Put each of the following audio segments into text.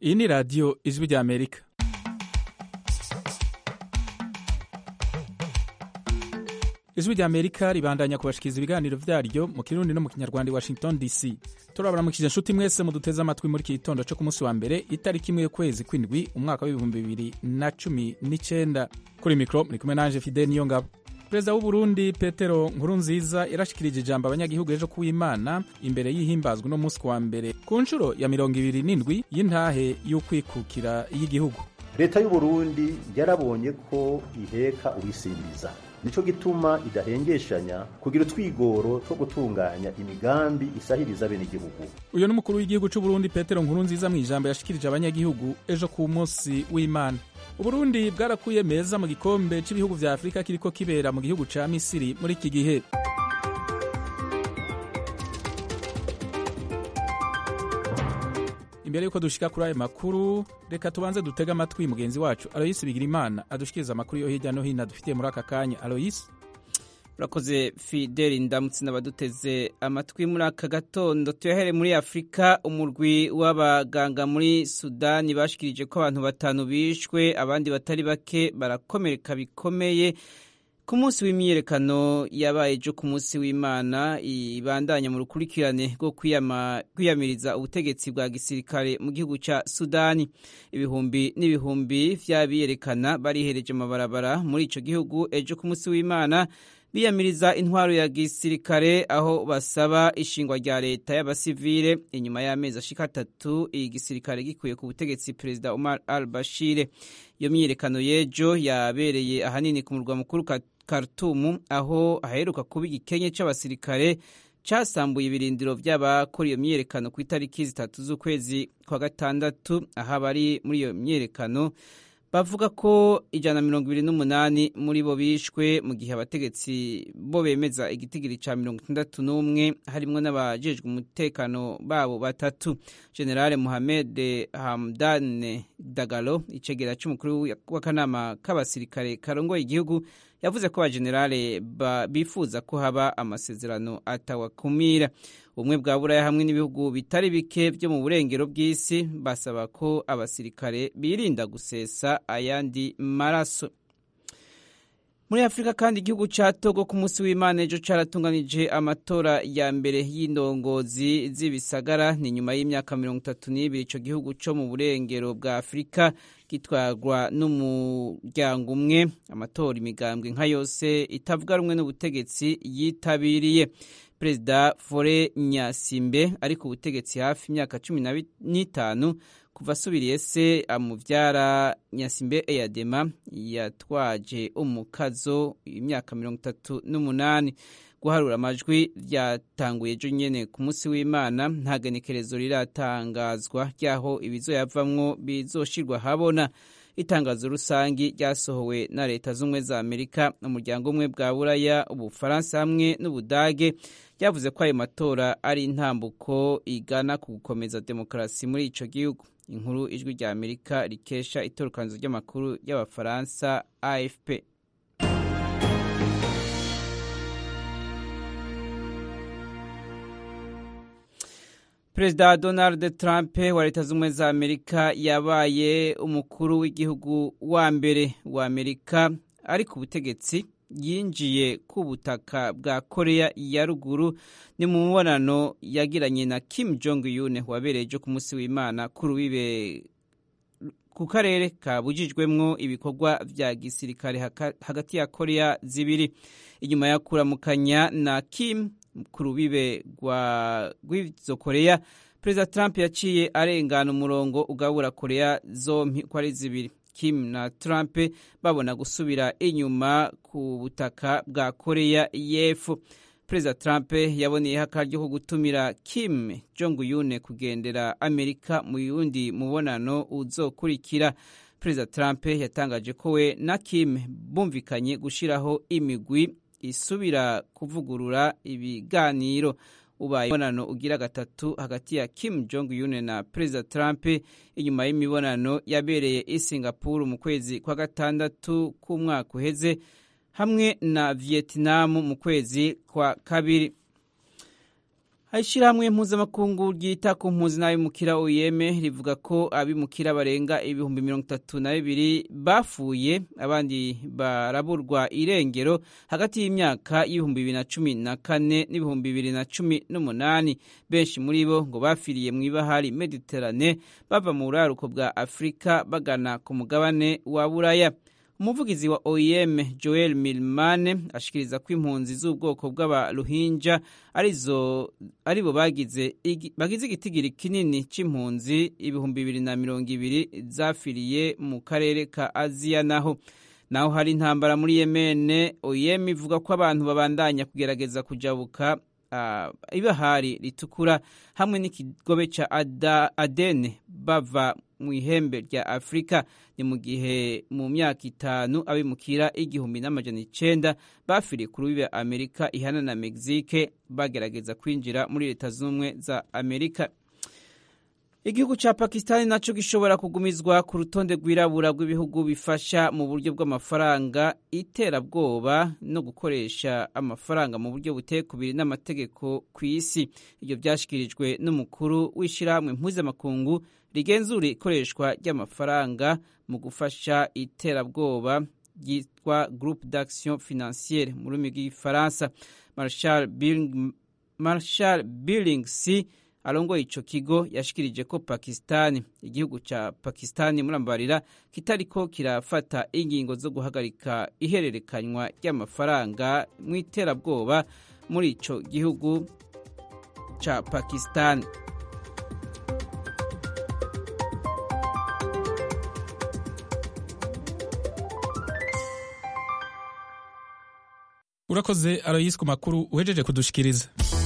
iyi ni radiyo ijwi rya amerika ijwi rya amerika ribandanya kubashikiriza ibiganiro vyaryo mu kirundi no mu kinyarwanda i washington dc turabaramukije nshuti mwese muduteze amatwi muri iki gitondo co ku munsi wa mbere itariki imwe y'ukwezi kw'indwi umwaka w'ibihumbi bibiri na cumi n'icenda kuri mikro muri kumwe nanje fidel niyo ngabo perezida w'uburundi petero nkurunziza yarashikirije ijambo abanyagihugu ejo kuw'imana imbere y'ihimbazwa uno munsi wa mbere ku nshuro ya mirongo ibiri n'indwi y'intahe y'ukwikukira y'igihugu leta y'uburundi yarabonye ko iheka uwisimbiza nico gituma idahengeshanya kugira utwigoro two gutunganya imigambi isahiriza bene igihugu uyu ni umukuru w'igihugu c'uburundi petero nkurunziza mu ijambo yashikirije abanyagihugu ejo ku munsi w'imana uburundi bwarakuye meza mu gikombe c'ibihugu vya afurika kiriko kibera mu gihugu ca misiri muri iki gihe imbere yuko dushika kuri ayo makuru reka tubanze dutege amatwi mugenzi wacu aloyisi bigirimana adushikiriza amakuru yo hirya no hino adufitiye muri aka kanya aloyisi urakoze fideli ndamutse n'abaduteze amatwi muri aka gatondo tuyahere muri afurika umurwi w'abaganga muri sudani bashikirije ko abantu batanu bishwe abandi batari bake barakomereka bikomeye ku munsi w'imyiyerekano yabaye ejo ku munsi w'imana ibandanya mu rukurikirane rwo kwiyamiriza ubutegetsi bwa gisirikare mu gihugu cya sudani ibihumbi n'ibihumbi vy'abiyerekana barihereje amabarabara muri ico gihugu ejo ku munsi w'imana biyamiriza intwaro ya gisirikare aho basaba ishingwa rya leta y'abasivile inyuma y'amezi ashika atatu igisirikare gikuye ku butegetsi perezida Omar al Bashir iyo myiyerekano y'ejo yabereye ahanini ku murwa mukuru Khartoum aho aheruka kuba igikenye c'abasirikare casambuye ibirindiro vy'abakora iyo myiyerekano ku itariki zitatu z'ukwezi kwa gatandatu aho abari muri iyo myiyerekano bavuga ko ijana na mirongo ibiri n'umunani muri bo bishwe mu gihe abategetsi bo bemeza igitigiri ca mirongo itandatu n'umwe harimwo n'abajejwe umutekano babo batatu generale muhamed hamdan dagalo icegera c'umukuru w'akanama k'abasirikare karongoye igihugu yavuze ko abajenerale bifuza ko haba amasezerano atawakumira ubumwe bwa buraya hamwe n'ibihugu bitari bike vyo mu burengero bw'isi basaba ko abasirikare birinda gusesa ayandi maraso muri afurika kandi igihugu ca togo ku munsi w'imana ejo caratunganije amatora ya mbere y'indongozi z'ibisagara ni nyuma y'imyaka mirongo itatu n'ibiri ico gihugu co mu burengero bwa afurika gitwarwa n'umuryango umwe amatora imigambwe nka yose itavuga rumwe n'ubutegetsi yitabiriye perezida fore nyasimbe ari ku butegetsi hafi imyaka cumi n'itanu kuva asubiriye se amuvyara nyasimbe eyadema yatwaje umukazo imyaka mirongo itatu n'umunani guharura amajwi ryatanguye ejo nyene ku munsi w'imana nta genekerezo riratangazwa ry'aho ibizoyavamwo bizoshirwa habona itangazo rusangi ryasohowe na leta z'ubumwe za amerika umuryango umwe bwa buraya ubufaransa hamwe n'ubudage ryavuze ko ayo matora ari intambuko igana ku gukomeza demokarasi muri ico gihugu inkuru ijwi rya amerika rikesha itorokanizo ry'amakuru y'abafaransa afp perezida donald trump wa leta z'ubumwe za amerika yabaye umukuru w'igihugu wa mbere wa amerika ari ku butegetsi yinjiye ku butaka bwa korea ya ruguru ni mu mubonano yagiranye na kim jong un wabereye ejo ku munsi w'imana ku rubibe ku karere kabujijwemwo ibikorwa vya gisirikare hagati ya korea zibiri inyuma ya kuramukanya na kim ku rubibe rw'izo korea perezida trump yaciye arengana umurongo ugabura korea zompi ko ari zibiri kim na trump babona gusubira inyuma ku butaka bwa korea y'epfo perezida trump yaboneyeho akaryo ko gutumira kim jong un kugendera amerika mu yundi mubonano uzokurikira perezida trump yatangaje ko we na kim bumvikanye gushiraho imigwi isubira kuvugurura ibiganiro ubaye imibonano ugira gatatu hagati ya Kim Jong Un na Perezida Trump inyuma y'imibonano yabereye i Singapore mu kwezi kwa gatandatu k'umwaka uheze hamwe na Vietnam mu kwezi kwa kabiri Ishirahamwe mpuzamakungu ryita ku mpunzi n'abimukira OIM rivuga ko abimukira barenga ibihumbi mirongo itatu na bibiri bapfuye abandi baraburwa irengero hagati y'imyaka y'ibihumbi bibiri na cumi na kane n'ibihumbi bibiri na cumi n'umunani benshi muri bo ngo bapfiriye mu ibahari Mediterane bava mu buraruko bwa Afurika bagana ku mugabane wa Buraya umuvugizi wa OIM Joel Milmane ashikiriza ko impunzi z'ubwoko bw'abaruhinja arizo aribo bagize bagize igitigiri kinini c'impunzi ibihumbi bibiri na mirongo ibiri zafiriye mu karere ka Aziya naho naho hari intambara muri Yemen OIM ivuga ko abantu babandanya kugerageza kujabuka uh, ibahari ritukura hamwe n'ikigobe ca Adene bava mu ihembe rya Afurika ni mu gihe mu myaka itanu abimukira igihumbi n'amajana icenda bafiriye ku rubibe Amerika ihana na Mexique bagerageza kwinjira muri leta z'ubumwe za Amerika Igihugu ca Pakistani naco gishobora kugumizwa ku rutonde rwirabura rw'ibihugu bifasha mu buryo bw'amafaranga iterabwoba no gukoresha amafaranga mu buryo buteye kubiri n'amategeko ku isi. Ibyo byashikirijwe n'umukuru w'ishirahamwe mpuzamakungu rigenzura ikoreshwa ry'amafaranga mu gufasha iterabwoba ryitwa Groupe d'Action Financière mu rurimi rw'igifaransa. Marshal Billing, Marshal Billings arongoye ico kigo yashikirije ko Pakistani igihugu ca Pakistani murambarira kitariko kirafata ingingo zo guhagarika ihererekanywa ry'amafaranga mu iterabwoba muri ico gihugu ca Pakistani urakoze aroyisi ku makuru uhejeje kudushikiriza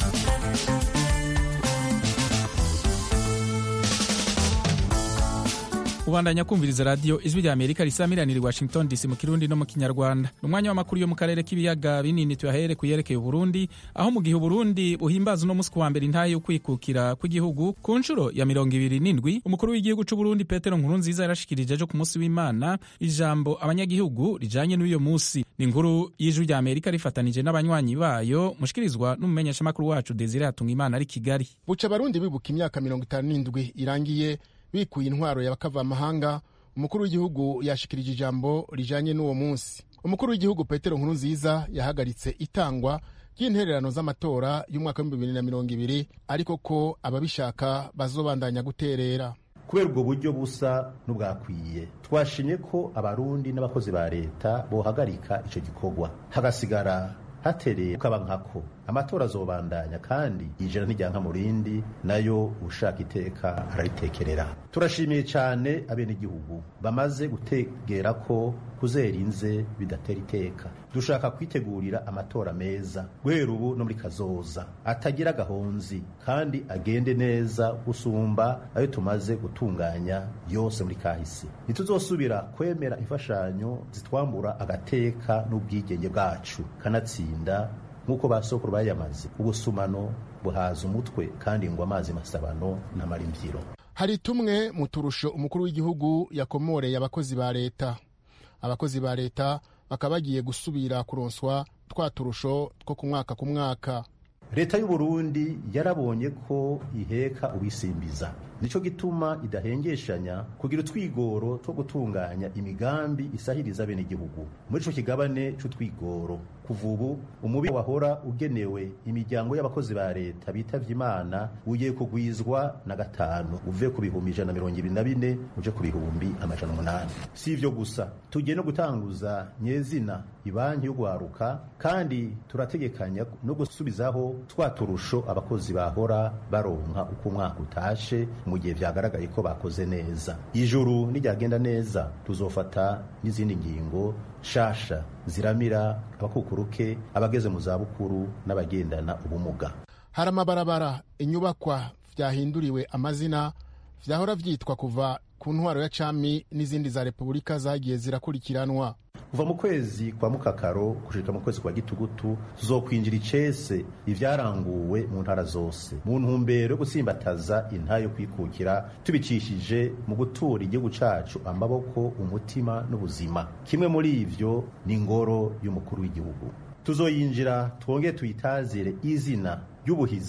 ubandanya kumviriza radiyo ijwi rya amerika risamiranira i washington dc mu kirundi no mu kinyarwanda ni umwanya w'amakuru yo mu karere k'ibiyaga binini tuyahere ku yerekeye uburundi aho mu gihe uburundi buhimbaza uno munsi ku wa mbere intahe yo kwikukira kw'igihugu ku nshuro ya mirongo ibiri n'indwi umukuru w'igihugu c'uburundi petero nkurunziza yarashikirije ejo ku munsi w'imana ijambo abanyagihugu rijanye n'uyo munsi ni inkuru y'ijwi rya amerika rifatanije n'abanywanyi bayo mushikirizwa n'umumenyeshamakuru wacu desire hatunga imana ari kigali buca abarundi bibuka imyaka mirongo itanu n'indwi irangiye bikuye intwaro y'abakavamahanga umukuru w'igihugu yashikirije ijambo rijanye n'uwo munsi umukuru w'igihugu petero nkurunziza yahagaritse itangwa ry'intererano z'amatora y'umwaka w'ibihumbi bibiri na mirongo ibiri ariko ko ababishaka bazobandanya guterera kubera ubwo buryo busa n'ubwakwiye twashimye ko abarundi n'abakozi ba leta bohagarika icyo gikorwa hagasigara hatereye kaba nkako amatora azobandanya kandi ijana n'ijyanka mu rindi nayo ushaka iteka araritekerera turashimiye cyane abenegihugu bamaze gutegera ko kuzera inze bidatera iteka dushaka kwitegurira amatora meza guhera ubu no muri kazoza atagira agahonzi kandi agende neza gusumba ayo tumaze gutunganya yose muri kahise ntituzosubira kwemera imfashanyo zitwambura agateka n'ubwigenge bwacu kanatsinda nk'uko ba sokuru bayamaze ubusumano buhaza umutwe kandi ngo amazi masabano n'amara imbyiro hari tumwe mu turusho umukuru w'igihugu yakomoreye abakozi ba leta abakozi ba leta bakaba bagiye gusubira kuronswa twa turusho two ku mwaka ku mwaka leta y'u Burundi yarabonye ko iheka ubisimbiza nico gituma idahengeshanya kugira utwigoro two gutunganya imigambi isahiriza bene igihugu muri ico kigabane c'utwigoro kuva ubu umubi wahora ugenewe imiryango y'abakozi ba leta bitavye imana ugiye kugwizwa na gatanu uve ku bihumbi ijana na mirongo ibiri na bine uje ku bihumbi amajana umunani si ivyo gusa tugiye no gutanguza nyezina ibanki y'ugwaruka kandi turategekanya no gusubizaho twa turusho abakozi bahora baronka uko umwaka utashe mu gihe vyagaragaye ko bakoze neza ijuru niryagenda neza tuzofata n'izindi ngingo shasha ziramira abakukuruke abageze mu zabukuru n'abagendana ubumuga hari amabarabara inyubakwa vyahinduriwe amazina vyahora vyitwa kuva ku ntwaro ya cami n'izindi za repubulika zagiye zirakurikiranwa kuva mu kwezi kwa mukakaro gushika mu kwezi kwa gitugutu tuzokwinjira icese ivyaranguwe mu ntara zose mu ntumbero yo gutsimbataza intayo yo kwikukira tubicishije mu gutura igihugu cacu amaboko umutima n'ubuzima kimwe muri ivyo ni ingoro y'umukuru w'igihugu tuzoyinjira twongere tuyitazire izina ry'ubuhizi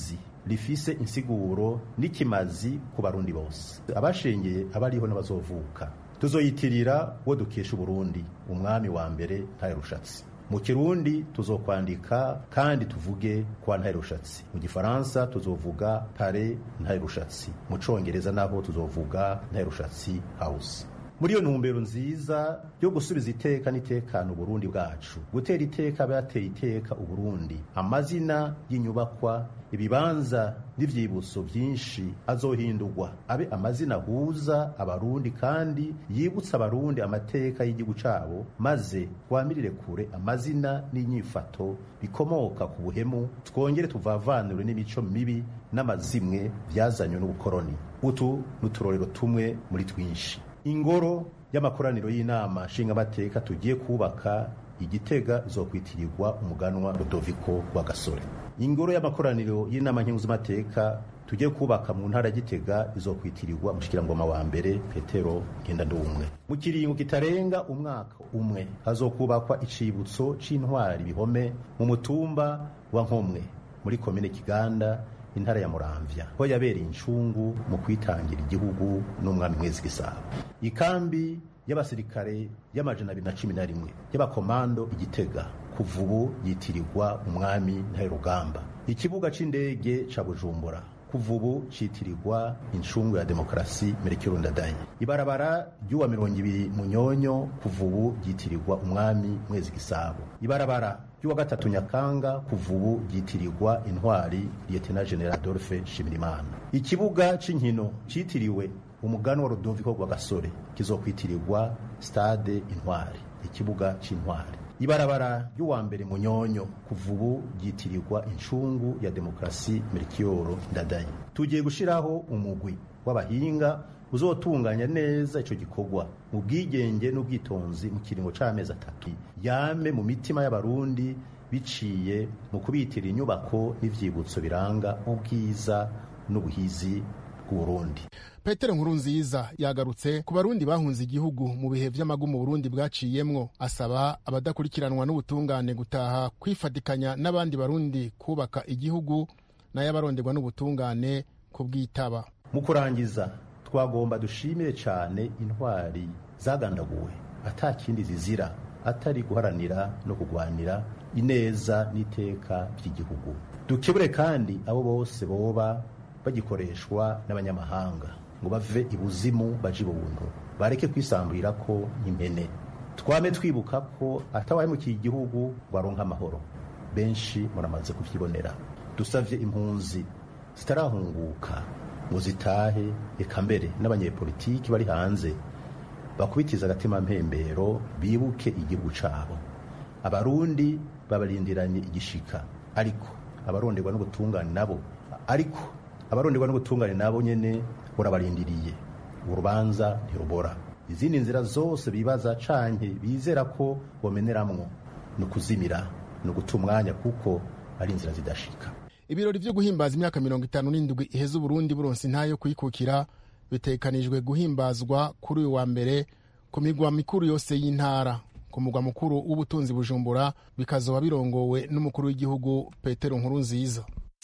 rifise insiguro n'ikimazi ku barundi bose abashengeye abariho n'abazovuka tuzoyitirira uwo dukesha uburundi umwami wa mbere ntaye rushatsi mu kirundi tuzokwandika kandi tuvuge kwa ntaye rushatsi mu gifaransa tuzovuga pare ntaye rushatsi mu congereza naho tuzovuga ntaye rushatsi house muri iyo ntumbero nziza yo gusubiza iteka n'itekano uburundi bwacu gutera iteka abateye iteka uburundi amazina y'inyubakwa ibibanza n'ivyibutso vyinshi azohindurwa abe amazina ahuza abarundi kandi yibutsa abarundi amateka y'igihugu cabo maze twamirire kure amazina n'inyifato bikomoka ku buhemu twongere tuvavanure n'imico mibi n'amazimwe vyazanywe n'ubukoroni utu n'uturorero tumwe muri twinshi ingoro y'amakoraniro y'inama nshingamateka tugiye kubaka igitega izokwitirirwa umuganwa Rudoviko wa Gasore ingoro y'amakoraniro y'inama nkenguzamateka tugiye kubaka mu ntara gitega izokwitirirwa mushikirangoma wa mbere Petero Ngendandumwe mu kiringo kitarenga umwaka umwe hazokubakwa icibutso c'intwari bihome mu mutumba wa Nkomwe muri komine Kiganda intara ya Muramvya ho yabereye incungu mu kwitangira igihugu n'umwami mwezi gisabo ikambi y'abasirikare y'amajana abiri na cumi na rimwe y'abakomando igitega kuva ubu yitirirwa umwami ntaherugamba ikibuga c'indege ca bujumbura kuva ubu citirirwa incungu ya demokarasi merekero ndadaye ibarabara ry'uwa mirongo ibiri munyonyo kuva ubu ryitirirwa umwami mwezi gisabo ibarabara ry'uwa gatatu nyakanga kuva ubu ryitirirwa intwari lieutenant general adolphe nshimirimana ikibuga c'inkino citiriwe umugani wa rudoviko rwa gasore kizokwitirirwa stade intwari ikibuga c'intwari ibarabara ry'uwa mbere munyonyo kuva ubu ryitirirwa incungu ya demokarasi merikiyoro ndadaye tugiye gushiraho umugwi w'abahinga uzotunganya neza ico gikorwa mu bwigenge n'ubwitonzi mu kiringo c'amezi atatu yame mu mitima y'abarundi biciye mu kubitira inyubako n'ivyibutso biranga ubwiza n'ubuhizi bw'uburundi petero nkuru nziza yagarutse ku barundi bahunze igihugu mu bihe vy'amagumu burundi bwaciyemwo asaba abadakurikiranwa n'ubutungane gutaha kwifatikanya n'abandi barundi kubaka igihugu n'ayabaronderwa n'ubutungane kubwitaba mu kurangiza twagomba dushimire cyane intwari zagandaguwe ata kindi zizira atari guharanira no kurwanira ineza n'iteka by'igihugu dukebure kandi abo bose boba bagikoreshwa n'abanyamahanga ngo bave ibuzimu baje ibuntu bareke kwisamburira ko impene twame twibuka ko atawahemukiye igihugu ngo aronke amahoro benshi muramaze kuvyibonera dusavye impunzi zitarahunguka ngo zitahe eka mbere n'abanyepolitiki bari hanze bakubitiza agatima mpembero bibuke igihugu cabo abarundi babarindiranye igishika ariko abaronderwa n'ubutungane nabo ariko abaronderwa n'ubutungane nabo nyene burabarindiriye urubanza ntirubora izindi nzira zose bibaza canke bizera ko bomeneramwo ni ukuzimira ni uguta umwanya kuko ari inzira zidashika ibirori vyo guhimbaza imyaka mirongo itanu n'indwi iheze uburundi buronse intayo yo kwikukira bitekanijwe guhimbazwa kuri uyu wa mbere ku migwa mikuru yose y'intara ku mugwa mukuru w'ubutunzi bujumbura bikazoba birongowe n'umukuru w'igihugu petero nkuru nziza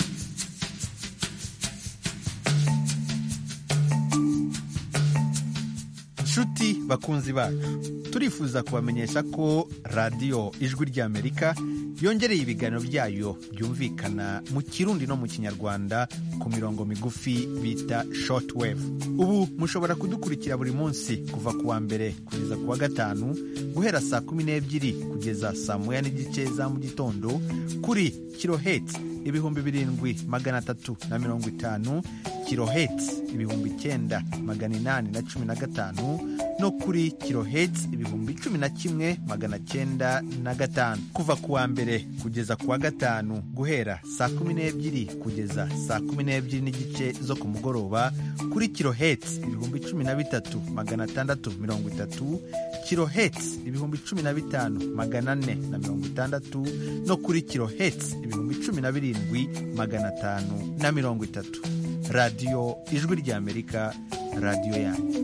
nshuti bakunzi bacu turifuza kubamenyesha ko radiyo ijwi ry'amerika yongereye ibiganiro byayo byumvikana mu kirundi no mu kinyarwanda ku mirongo migufi bita shortwave ubu mushobora kudukurikira buri munsi kuva ku wa mbere kugeza ku wa gatanu guhera saa kumi n'ebyiri kugeza saa moya n'igice za mu gitondo kuri kiloheti ibihumbi birindwi magana atatu na mirongo itanu kiloheti ibihumbi icyenda magana inani na cumi na gatanu no kuri kiloheti ibihumbi cumi na kimwe magana cyenda na gatanu kuva ku wa mbere kugeza ku wa gatanu guhera saa kumi n'ebyiri kugeza saa kumi n'ebyiri n'igice zo ku mugoroba kuri kiloheti ibihumbi cumi na bitatu magana atandatu mirongo itatu kiloheti ibihumbi cumi na bitanu magana ane na mirongo itandatu no kuri kiloheti ibihumbi cumi na birindwi magana atanu na mirongo itatu radiyo ijwi ry'amerika radiyo yanyu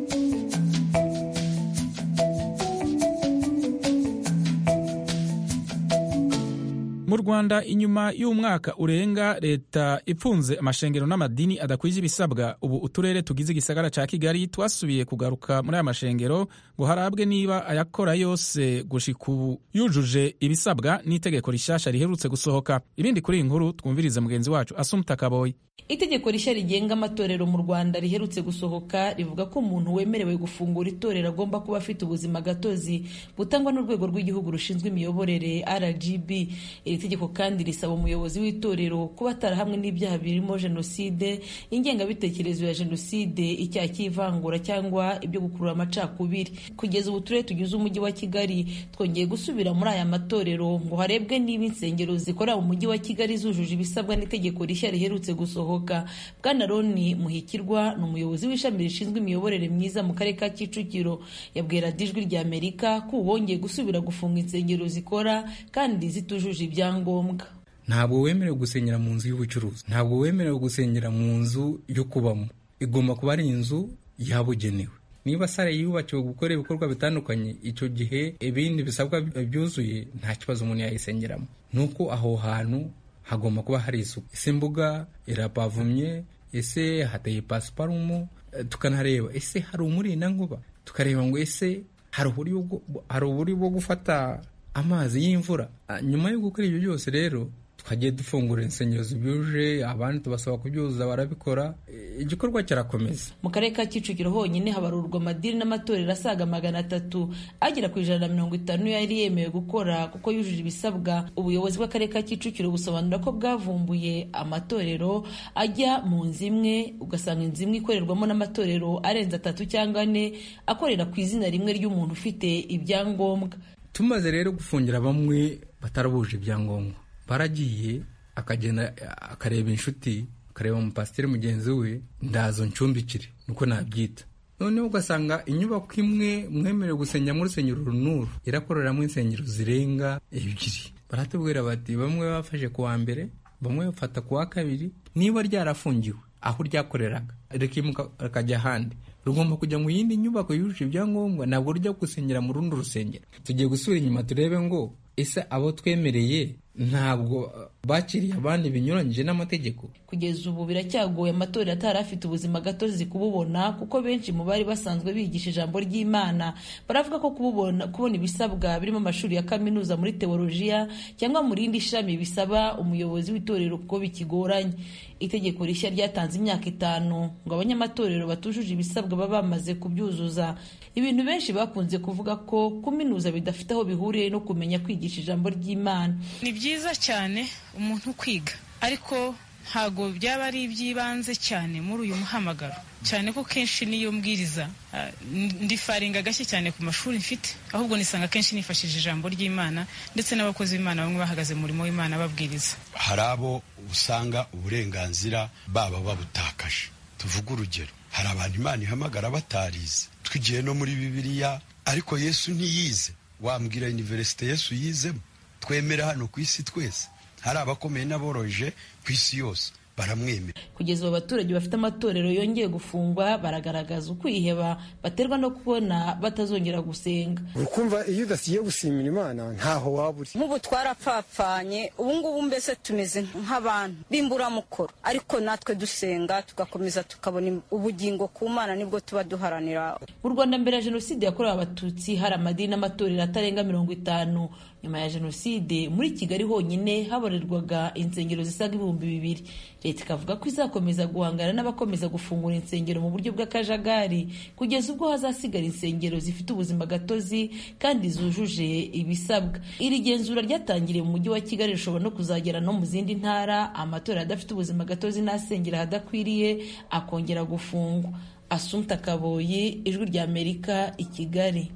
mu rwanda inyuma y'umwaka urenga leta ipfunze amashengero n'amadini adakwije ibisabwa ubu uturere tugize igisagara ca kigali twasubiye kugaruka muri aya mashengero ngo harabwe niba ayakora yose gushika ubu yujuje ibisabwa n'itegeko rishasha riherutse gusohoka ibindi kuri iyi nkuru twumvirize mugenzi wacu asumta kaboyi itegeko rishya rigenga amatorero mu rwanda riherutse gusohoka rivuga ko umuntu wemerewe gufungura itorero agomba kuba afite ubuzima gatozi butangwa n'urwego rw'igihugu rushinzwe imiyoborere rgb iri tegeko kandi risaba umuyobozi w'itorero kuba atarahamwe n'ibyaha birimo jenoside ingengabitekerezo ya jenoside icyaha cy'ivangura cyangwa ibyo gukurura amacakubiri kugeza ubu turere tugize umujyi wa kigali twongeye gusubira muri aya matorero ngo harebwe niba insengero zikorera mu mujyi wa kigali zujuje ibisabwa n'itegeko rishya riherutse gusohoka bwana roni muhikirwa ni umuyobozi w'ishami rishinzwe imiyoborere myiza mu karere ka kicukiro yabwira ijwi rya amerika ko ubu bongeye gusubira gufunga insengero zikora kandi zitujuje ibyangombwa ntabwo wemerewe gusengera mu nzu y'ubucuruzi ntabwo wemerewe gusengera mu nzu yo kubamo igomba kuba ari inzu yabugenewe niba sare yubakiwe gukora ibikorwa bitandukanye icyo gihe ibindi bisabwa byuzuye nta kibazo umuntu yayisengeramo ni uko aho hantu hagomba kuba hari isuku ese imbuga irapavumye ese hateye pasiparumu tukanareba ese hari umurindankuba tukareba ngo ese hari uburyo bwo gufata amazi y'imvura nyuma yo gukora ibyo byose rero twagiye dufungura insengero zibyuje abandi tubasaba kubyuzuza barabikora igikorwa kirakomeza mu karere ka kicukiro honyine habarurwa amadini n'amatorero asaga magana atatu agera ku ijana na mirongo itanu yari yemewe gukora kuko yujuje ibisabwa ubuyobozi bw'akarere ka kicukiro busobanura ko bwavumbuye amatorero ajya mu nzu imwe ugasanga inzu imwe ikorerwamo n'amatorero arenze atatu cyangwa ane akorera ku izina rimwe ry'umuntu ufite ibyangombwa tumaze rero gufungira bamwe batarabuje ibyangombwa baragiye akagenda akareba inshuti akareba umupasiteri mugenzi we ndazo ncumbikire niko nabyita noneho ugasanga inyubako imwe mwemerewe gusengera muri urusengero runuru irakoreramo insengero zirenga ebyiri baratubwira bati bamwe bafashe ku wa mbere bamwe bafata ku wa kabiri niba ryarafungiwe aho ryakoreraga rikimuka rikajya ahandi rugomba kujya mu yindi nyubako yujuje ibyangombwa ntabwo rujya gusengera mu rundi rusengero tugiye gusubira inyuma turebe ngo ese abo twemereye ntabwo bakiriye abandi binyuranyije n'amategeko kugeza ubu biracyagoye amatorero atari afite ubuzima gatozi kububona kuko benshi mu bari basanzwe bigisha ijambo ry'imana baravuga ko kububona kubona ibisabwa birimo amashuri ya kaminuza muri teolojiya cyangwa mu rindi shami bisaba umuyobozi w'itorero kuko bikigoranye itegeko rishya ryatanze imyaka itanu ngo abanyamatorero batujuje ibisabwa baba bamaze kubyuzuza ibintu benshi bakunze kuvuga ko kuminuza bidafite aho bihuriye no kumenya kwigisha ijambo ry'imana ni byiza cyane umuntu kwiga ariko ntabwo byaba ari iby'ibanze cyane muri uyu muhamagaro cyane ko kenshi niyo mbwiriza ndifaringa gashya cyane ku mashuri mfite ahubwo nisanga kenshi nifashishije ijambo ry'imana ndetse n'abakozi b'imana bamwe bahagaze mu murimo w'imana babwiriza hari abo usanga uburenganzira baba babutakaje tuvuge urugero hari abantu imana ihamagara batarize twigiye no muri bibiliya ariko yesu ntiyize wambwira iniverisite yesu yizemo twemera hano ku isi twese hari abakomeye n'aboroje ku isi yose baramwemera kugeza ubu abaturage bafite amatorero yongeye gufungwa baragaragaza ukwiheba baterwa no kubona batazongera gusenga ukumva iyo udasiye gusimira imana ntaho waba uri nk'ubu twarapfapfanye ubu ngubu mbese tumeze nk'abantu b'imburamukoro ariko natwe dusenga tugakomeza tukabona ubugingo ku mana nibwo tuba duharanira mu rwanda mbere ya jenoside yakorewe abatutsi hari amadini n'amatorero atarenga mirongo itanu nyuma ya jenoside muri kigali honyine haborerwaga insengero zisaga ibihumbi bibiri leta ikavuga ko izakomeza guhangana n'abakomeza gufungura insengero mu buryo bw'akajagari kugeza ubwo hazasigara insengero zifite ubuzima gatozi kandi zujuje ibisabwa iri genzura ryatangiriye mu mujyi wa kigali rishobora no kuzagera no mu zindi ntara amatorero adafite ubuzima gatozi n'asengera ahadakwiriye akongera gufungwa asumta kaboyi ijwi rya amerika i kigali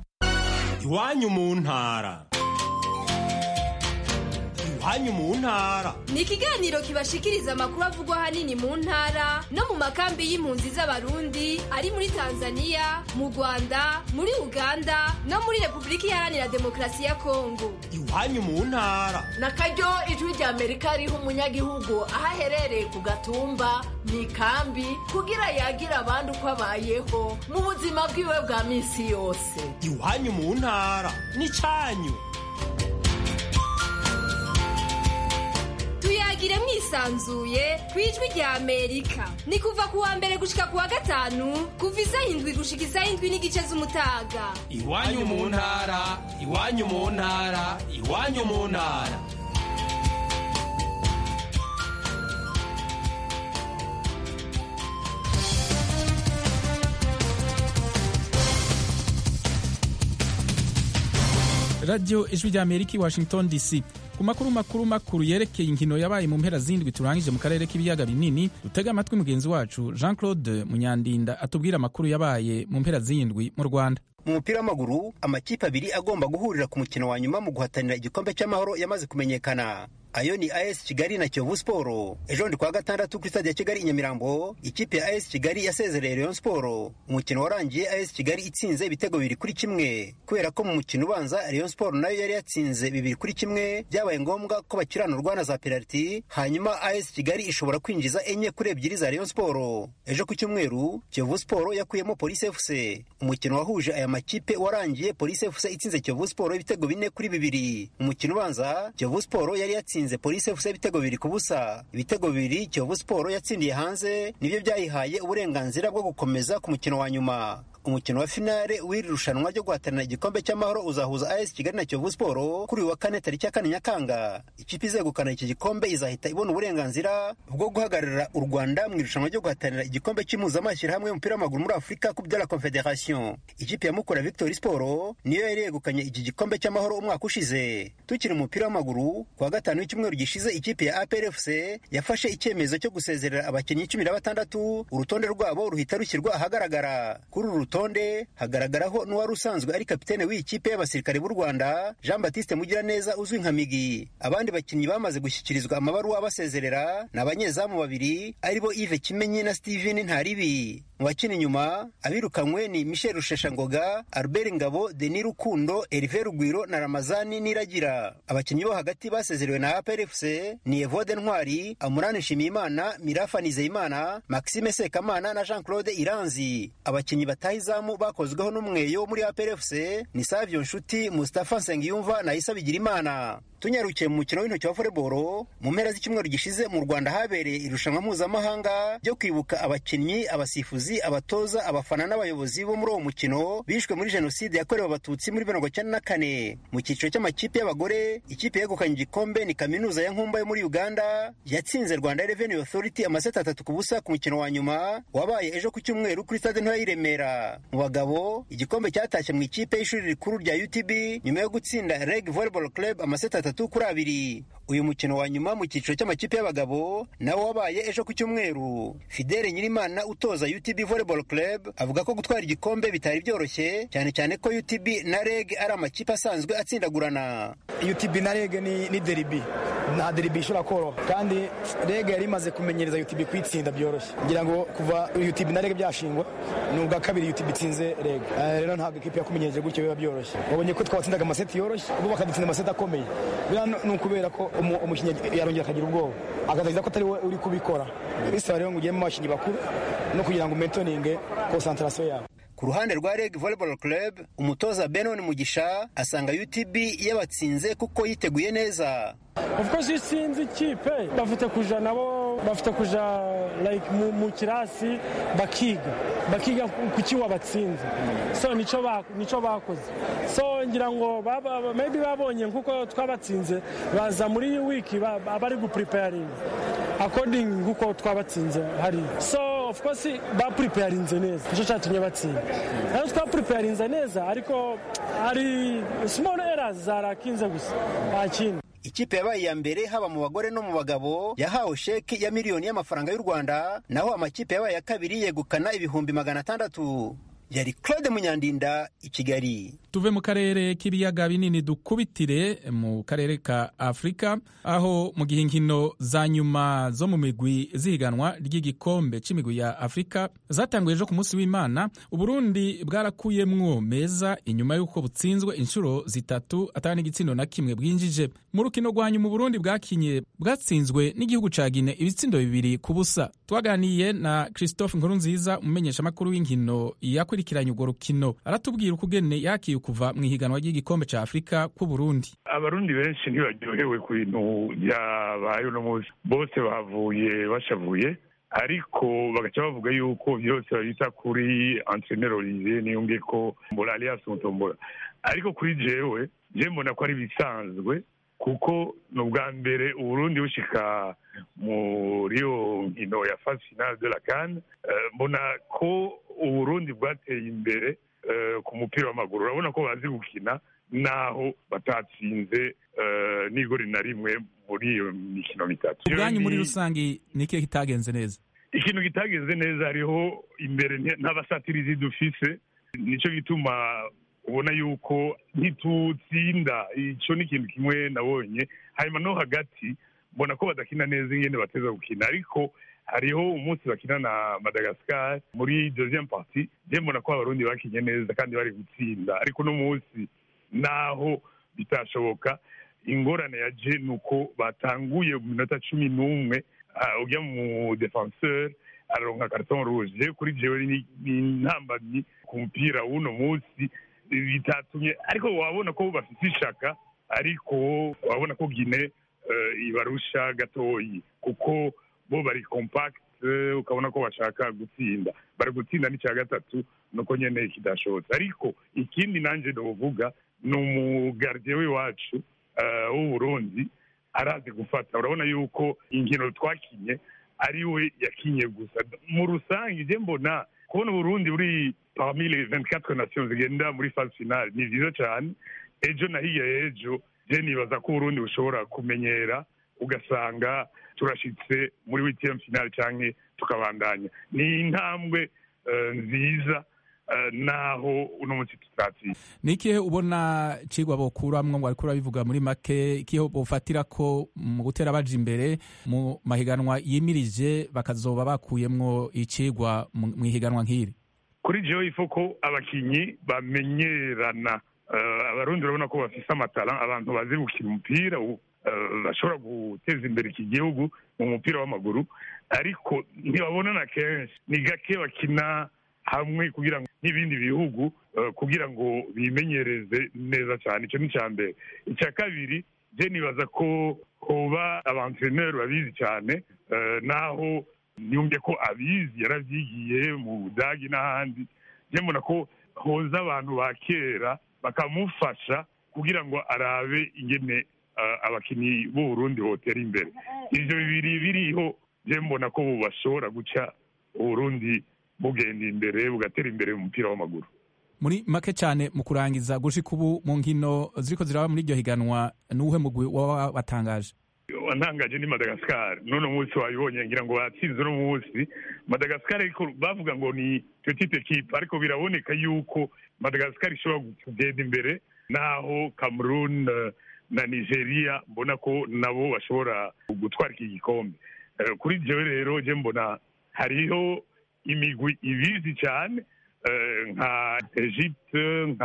iwanyu mu ntara iwanyu mu ntara ni ikiganiro kibashikiriza amakuru avugwa ahanini mu ntara no mu makambi y'impunzi z'abarundi ari muri tanzania mu rwanda muri uganda no muri repubulika iharanira demokarasi ya kongo iwanyu mu ntara na karyo ijwi rya amerika riha umunyagihugu aho aherereye ku gatumba mu ikambi kugira yagira abandi uko abayeho mu buzima bwiwe bwa minsi yose iwanyu mu ntara ni cyanyu yisanzuye ku ijwi rya amerika ni kuva ku wa mbere gushika ku wa gatanu kuva isaha indwi gushika isaha indwi n'igice z'umutaga iwanyu mu ntara iwanyu mu ntara iwanyu mu ntara radiyo ijwi rya amerika i washington dc ku makuru makuru makuru yerekeye inkino yabaye mu mpera zindwi turangije mu karere k'ibiyaga binini dutega amatwi mugenzi wacu jean claude munyandinda atubwira amakuru yabaye mu mpera z'indwi mu rwanda mu mupira w'amaguru amakipe abiri agomba guhurira ku mukino wa nyuma mu guhatanira igikombe cy'amahoro yamaze kumenyekana ayo ni as kigali na kiyovu siporo ejo ndi kuwa gatandatu kuri stade ya kigali i nyamirambo ikipe ya as kigali yasezereye rayon siporo umukino warangiye as kigali itsinze ibitego bibiri kuri kimwe kubera ko mu mukino ubanza rayon siporo nayo yari yatsinze bibiri kuri kimwe byabaye ngombwa ko bakiranurwa na za penaliti hanyuma as kigali ishobora kwinjiza enye kuri ebyiri za rayon siporo ejo ku cyumweru kiyovu siporo yakuyemo polisi fc umukino wahuje aya makipe warangiye polisi fc itsinze kiyovu siporo ibitego bine kuri bibiri umukino ubanza kiyovu siporo yari yatsinze yatsinze polisi fc ibitego bibiri ku busa ibitego bibiri kiyovu siporo yatsindiye hanze nibyo byayihaye uburenganzira bwo gukomeza ku mukino wa nyuma umukino wa finale w'iri rushanwa ryo guhatanira igikombe cy'amahoro uzahuza as kigali na kiyovu siporo kuri uyu wa kane tariki ya kane nyakanga ikipe izegukana iki gikombe izahita ibona uburenganzira bwo guhagararira u rwanda mu irushanwa ryo guhatanira igikombe cy'impuzamashyirahamwe y'umupira w'amaguru muri afurika coupe de la confederation ikipe ya mukura victory siporo niyo yari yegukanye iki gikombe cy'amahoro umwaka ushize tukiri mu mupira w'amaguru ku wa gatanu w'icyumweru gishize ikipe ya apr fc yafashe icyemezo cyo gusezerera abakinnyi cumi na batandatu urutonde rwabo ruhita rushyirwa ahagaragara kuri uru rutonde hagaragaraho n'uwari usanzwe ari kapitene w'iyi kipe y'abasirikare b'u rwanda jean batiste mugiraneza uzwi nka migi abandi bakinnyi bamaze gushyikirizwa amabaruwa abasezerera ni abanyezamu babiri aribo ive kimenyi na steven ntaribi mu bakina inyuma abirukanywe ni michel rusheshangoga albert ngabo denis rukundo erive rugwiro na ramazani niragira abakinnyi bo hagati basezerewe na aprfc ni evode ntwari amurani nshimiyimana mirafa nizeyimana maxime sekamana na jean claude iranzi abakinnyi bataha izamu bakozweho n'umweyo muri aprfc ni savio nshuti mustapha nsengiyumva na isa bigirimana tunyarukiye mu mukino w'intoki wa voleboro mu mpera z'icyumweru gishize mu rwanda habereye irushanwa mpuzamahanga ryo kwibuka abakinnyi abasifuzi abatoza abafana n'abayobozi bo muri uwo mukino bishwe muri jenoside yakorewe abatutsi muri mirongo icyenda na kane mu cyiciro cy'amakipe y'abagore ikipe yegukanye igikombe ni kaminuza ya nkumba yo muri uganda yatsinze rwanda revenue authority amaseti atatu ku busa ku mukino wa nyuma wabaye ejo ku cyumweru kuri stade ntoya y'i remera mu bagabo igikombe cyatashye mu ikipe y'ishuri rikuru rya utb nyuma yo gutsinda reg volleyball club amaseti atatu kuri abiri uyu mukino wa nyuma mu cyiciro cy'amakipe y'abagabo nawo wabaye ejo ku cyumweru fidele nyirimana utoza utb volleyball club avuga ko gutwara igikombe bitari byoroshye cyane cyane ko utb na reg ari amakipe asanzwe atsindagurana utb na reg ni, ni deribi nta deribi ishobora koroha kandi reg yari imaze kumenyereza utb kuyitsinda byoroshye ngira ngo kuva utb na reg byashingwa ni ubwa kabiri utb itsinze reg uh, rero ntabwo ikipe yakumenyereje gutyo biba byoroshye babonye ko twabatsindaga amaseti yoroshye ubu bakadutsinda amaseti akomeye biriya ni ukubera ko umukinnyi yarongera akagira ubwoba akazagiza ko atari we uri kubikora bisaba rero ngo ugiyemo abakinnyi bakuru no kugira ngo umetoninge konsantarasiyo yawe ku ruhande rwa reg volleyball club umutoza benon mugisha asanga utb yabatsinze kuko yiteguye neza of course iyo utsinze ikipe bafite kuja nabo bafite kuja like mu, mu kirasi bakiga bakiga kuki wabatsinze so nico ba, nico bakoze so ngira ngo baba, maybe babonye nkuko twabatsinze baza muri iyi wiki bari gupreparing according nkuko twabatsinze hari so of course bapreparinze neza nico cyatumye batsinda rero twapreparinze neza ariko hari small errors zarakinze gusa nta kindi ikipe yabaye iya mbere haba mu bagore no mu bagabo yahawe sheki ya miliyoni y'amafaranga y'u rwanda naho amakipe yabaye ya kabiri yegukana ibihumbi magana atandatu yari claude munyandinda i kigali tuve mu karere k'ibiyaga binini dukubitire mu karere ka afurika aho mu gihe inkino za nyuma zo mu migwi zihiganwa ry'igikombe c'imigwi ya afurika zatanguye ejo ku munsi w'imana uburundi bwarakuyemwo meza inyuma y'uko butsinzwe inshuro zitatu atari n'igitsindo na kimwe bwinjije mu rukino rwa nyuma uburundi bwakinye bwatsinzwe n'igihugu ca gine ibitsindo bibiri ku busa twaganiye na christophe nkurunziza umumenyeshamakuru w'inkino yakurikije yakurikiranye urwo rukino aratubwira ukugene yakiye kuva mu ihiganwa ry'igikombe ca afurika ku burundi abarundi benshi ntibaryohewe ku bintu byabaye uno munsi bose bavuye bashavuye ariko bagaca bavuga yuko byose babita kuri entreneur olivier niyumve ko mbola alias mutombola ariko kuri jewe je mbona ko ari bisanzwe kuko ni ubwa mbere uburundi bushika muri iyo nkino ya phase finale de la can mbona ko uburundi bwateye imbere ku mupira w'amaguru urabona ko bazi gukina naho batatsinze n'igori na rimwe muri iyo mikino mitatu ubwanyu muri rusange ni ikihe kitagenze neza ikintu kitagenze neza hariho imbere n'abasatirizi dufise nicyo gituma ubona yuko ntitutsinda icyo ni ikintu kimwe nabonye hanyuma no hagati mbona ko badakina neza ingene bateza gukina ariko hariho umunsi bakina na madagascar muri deuxième partie je mbona ko abarundi bakinye neza kandi bari gutsinda ariko uno munsi naho bitashoboka ingorane ya je ni uko batanguye mu minota cumi n'umwe ujya mu defenseur araronka carton rouge je kuri jewe ni intambamyi ku mupira w'uno munsi bitatumye ariko wabona ko bafite ishaka ariko wabona ko gine ibarusha gatoyi kuko bo bari compact ukabona ko bashaka gutsinda bari gutsinda n'icya gatatu nuko nyene kidashobotse ariko ikindi nanje novuga ni umugardiye w'iwacu w'uburundi arazi gufata urabona yuko inkino twakinye ari we yakinye gusa mu rusange je mbona kubona uburundi buri parmi les 24 nations zigenda muri phase finale ni vyiza cyane ejo na hirya y'ejo je nibaza ko uburundi bushobora kumenyera ugasanga turashitse muri wtm finale canke tukabandanya ni intambwe nziza naho uno munsi tutatsinze ni ikihe ubona cigwa bokuramwo ngo ariko urabivuga muri make ikihe bofatira ko mu gutera baja imbere mu mahiganwa yimirije bakazoba bakuyemwo icigwa mu ihiganwa nk'iri kuri jewe ifo ko abakinyi bamenyerana abarundi urabona ko bafise amatara abantu bazi gukina umupira bashobora guteza imbere iki gihugu mu mupira w'amaguru ariko ntibabonana kenshi ni gake bakina hamwe kugira ngo n'ibindi bihugu kugira ngo bimenyereze neza cyane icyo ni icya mbere icya kabiri je nibaza ko hoba abantreneri babizi cyane naho nyumve ko abizi yaravyigiye mu budagi n'ahandi je mbona ko hoza abantu ba kera bakamufasha kugira ngo arabe ingene abakinnyi b'uburundi botera imbere ivyo bibiri biriho je mbona ko bashobora guca uburundi bugenda imbere bugatera imbere mu mupira w'amaguru muri make cyane mu kurangiza gushika ubu mu nkino ziriko ziraba muri iryo higanwa n'uwuhe mugwi waba watangaje wantangaje ni madagascar none munsi wabibonye ngira ngo batsinze uno munsi madagascar ariko bavuga ngo ni petite equipe ariko biraboneka yuko madagascar ishobora kugenda imbere naho cameroon na nigeria mbona ko nabo bashobora gutwara iki gikombe kuri jewe rero je mbona hariho imigwi ibizi cyane nka egypte nka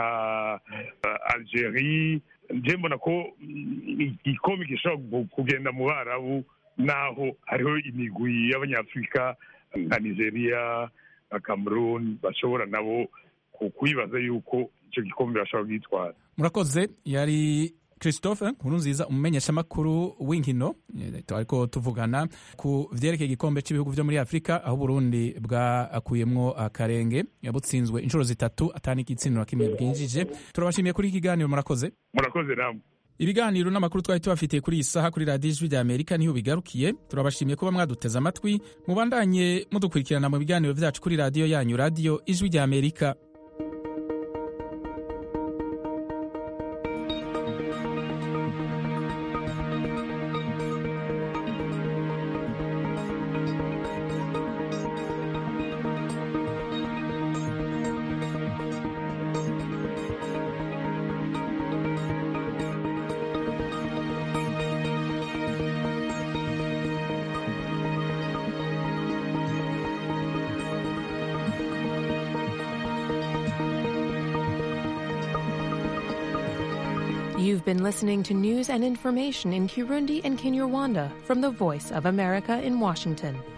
algerie nje mbona ko igikombe gishobora kugenda mu barabu naho hariho imigwi y'abanyafurika nka nigeria na cameroon bashobora nabo kwibaza yuko icyo gikombe bashobora kugitwara murakoze yari christophe nkurunziza umumenyeshamakuru w'inkino ariko tuvugana ku vyerekeye igikombe cy'ibihugu vyo muri afurika aho uburundi bwakuyemwo akarenge yabutsinzwe inshuro zitatu atani igitsina na kimwe bwinjije turabashimiye kuri iki kiganiro murakoze murakoze namwe ibiganiro n'amakuru twari tubafitiye kuri iyi saha kuri radiyo ijwi rya amerika niho bigarukiye turabashimiye kuba mwaduteze amatwi mubandanye mudukurikirana mu biganiro vyacu kuri radiyo yanyu radiyo ijwi rya amerika You've been listening to news and information in Kirundi and Kinyarwanda from the Voice of America in Washington.